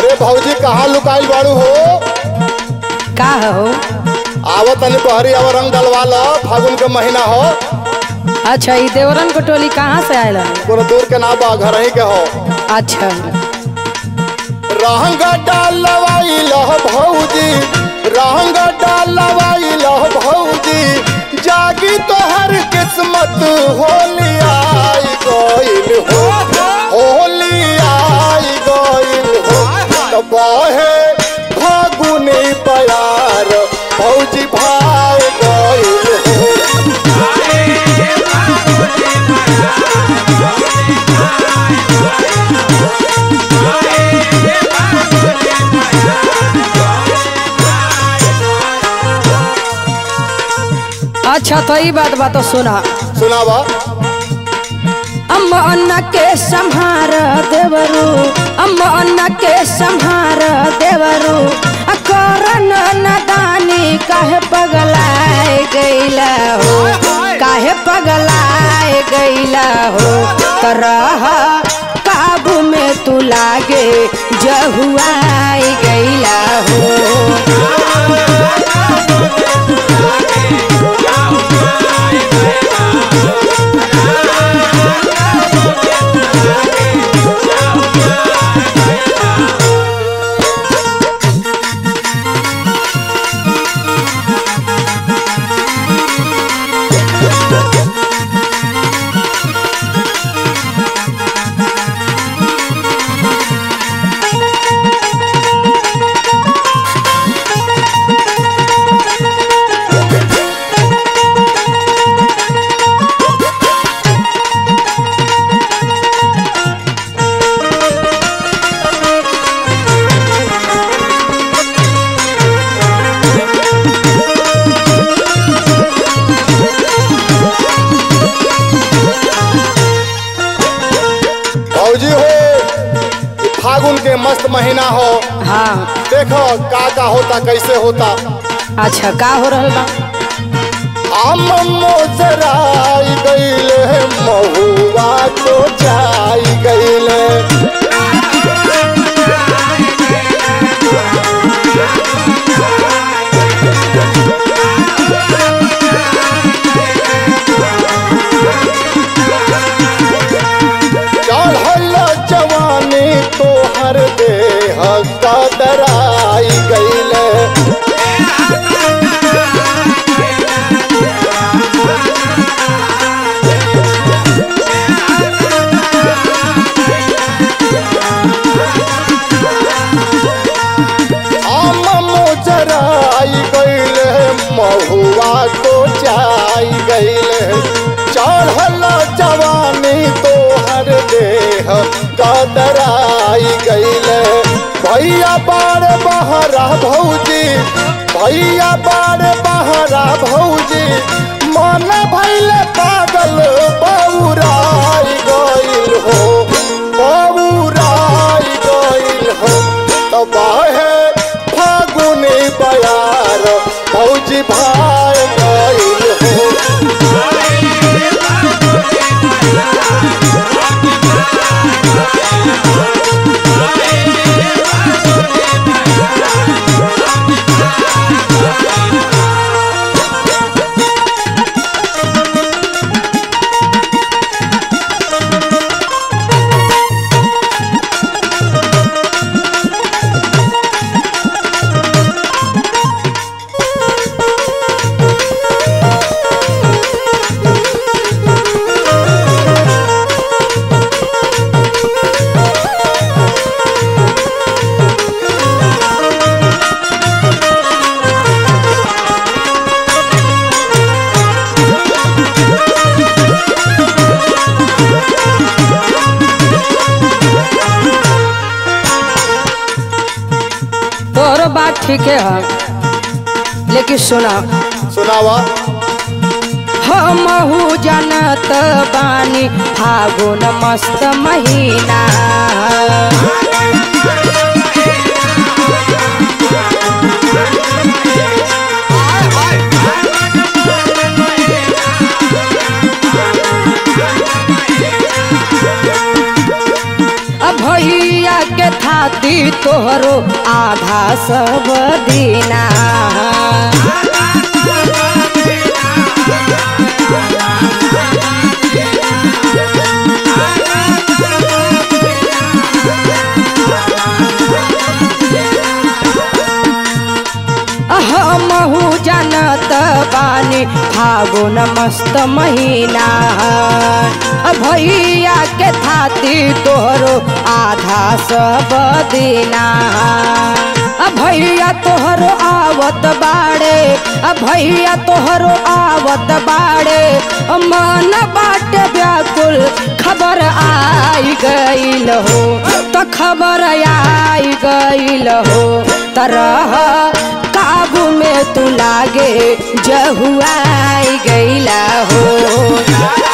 अरे भौजी कहाँ लुकाइल बाड़ू हो का हो आवत तनी बहरी आवा रंग डलवा लो फागुन के महीना हो अच्छा ई देवरन को टोली कहाँ से आयल कोनो दूर के ना बा घर ही के हो अच्छा रंग डालवाई लो भौजी रंग डालवाई लो भौजी जागी तोहर किस्मत होली आई गइल हो होली आई गइल हो तो बहे फागुनी प्यार भौजी भाई गइल हो अच्छा तो ई बात बा तो सुना सुनावा अम्मा अन्ना के संहार देवरू अम्मा अन्ना के संहार देवरू आ करन नदानी काहे पगलाए गईला हो काहे पगलाए गईला हो तरह काबू में तू लागे जहुआई गईला हो भौजी हो ये फागुन के मस्त महीना हो हाँ देखो का का होता कैसे होता अच्छा का हो रहल बा आम मोजराई गईले महुआ तो जाई गईले चढ़ल जवानी तोहर देह कदराई गईले आम मोजराई गईले महुआ तो जाई गईले चढ़ल जवानी तोहर देह कदराई गईले भैया बार बहरा भौजी भैया बार बहरा भौजी मन भैले पागल बौराई गईल हो बौराई गईल हो तब है फागुनी बयार भौजी भाई गईल हो तोहरो बात ठीक है लेकिन सुना सुनावा हमहू जानत बानी फागुन मस्त महीना अब भैया के थाती थाती तोहरो आधा सब दीना हमहू जानत बानी फागुन मस्त महीना भैया के थाती तोहरो आधा सब दीना भैया तोहरो आवत बाड़े भैया तोहरो आवत बाड़े मन बाटे व्याकुल खबर आई गईल हो तो खबर आई गईल हो तरह काबू में तू लागे जहुआई गईला हो